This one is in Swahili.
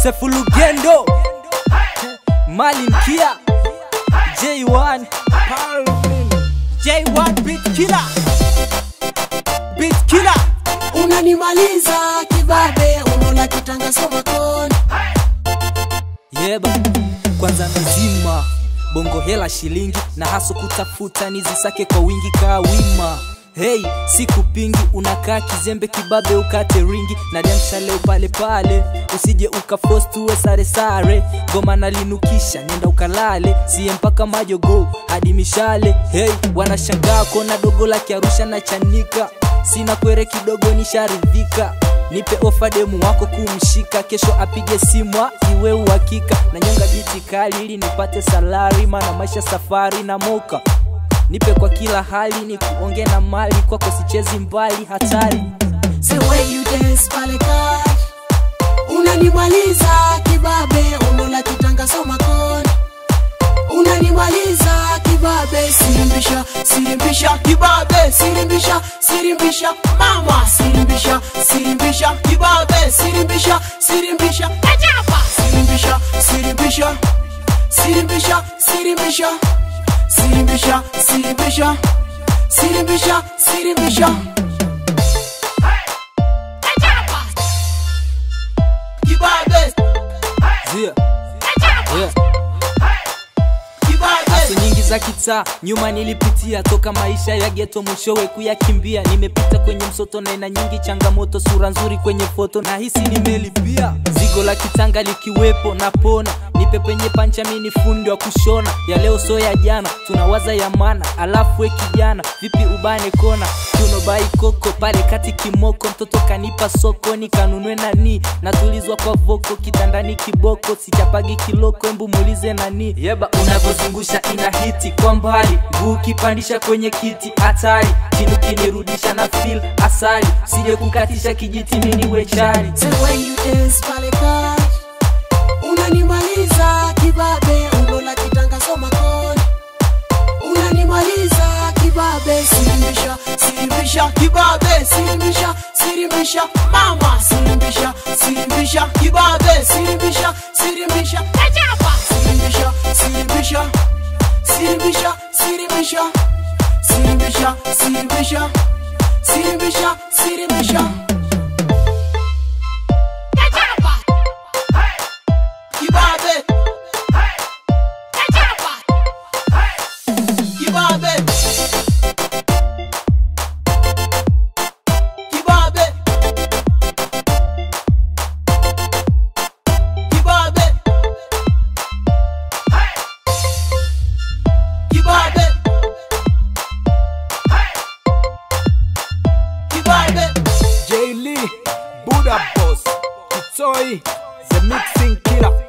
Sefu Lugendo, Malin Kia, J1, J1 Beat Killer, Beat Killer. unanimaliza kibabe unaona kitanga soma kona Yeba, kwanza nazima bongo hela shilingi na haso kutafuta nizisake kwa wingi kaa wima Hey, sikupingi unakaa kizembe kibabe ukate ringi na demsha leo pale pale usije ukafost uwe sare sare goma nalinukisha nenda ukalale siye mpaka majogo hadi mishale hey, wanashangaa kona dogo la kiarusha na chanika sina kwere kidogo nisharidhika nipe ofa demu wako kumshika kesho apige simwa iwe uhakika na nyonga biti kali ili nipate salari maana maisha safari na moka nipe kwa kila hali ni kuonge na mali kwako sichezi mbali hatari the way you dance pale kati unanimaliza kibabe unaona kitanga soma kona unanimaliza kibabe sirimbisha sirimbisha kibabe sirimbisha sirimbisha mama sirimbisha sirimbisha kibabe sirimbisha sirimbisha ajaba sirimbisha sirimbisha sirimbisha sirimbisha sirimbisha sirimbisha sirimbisha sirimbisha kibabe Zia. Yeah. kibabe Haso nyingi za kitaa nyuma nilipitia toka maisha ya geto mwishowe kuyakimbia nimepita kwenye msoto na ina nyingi changamoto sura nzuri kwenye foto na hisi nimelipia zigo la kitanga likiwepo napona nipe penye pancha mini fundi wa kushona ya leo so ya jana tunawaza ya mana alafu we kijana vipi ubane kona tunobai koko pale kati kimoko mtoto kanipa soko nikanunwe nani natulizwa kwa voko kitandani kiboko sichapagi kiloko embu muulize nani yeba unavyozungusha ina hiti kwa mbali nguu kipandisha kwenye kiti hatari chini kinirudisha na fil asali sije kukatisha kijiti mini wechari The way you dance pale kati unanimaliza kibabe unaona kitanga soma kona unanimaliza kibabe sirimbisha sirimbisha kibabe sirimbisha sirimbisha mama sirimbisha sirimbisha kibabe sirimbisha sirimbisha ajaba sirimbisha sirimbisha sirimbisha sirimbisha sirimbisha sirimbisha sirimbisha sirimbisha kibabe kibabe kibabe kibabe kibabe kibabe J Lee, Buddha Boss, Kitoi, the mixing killer.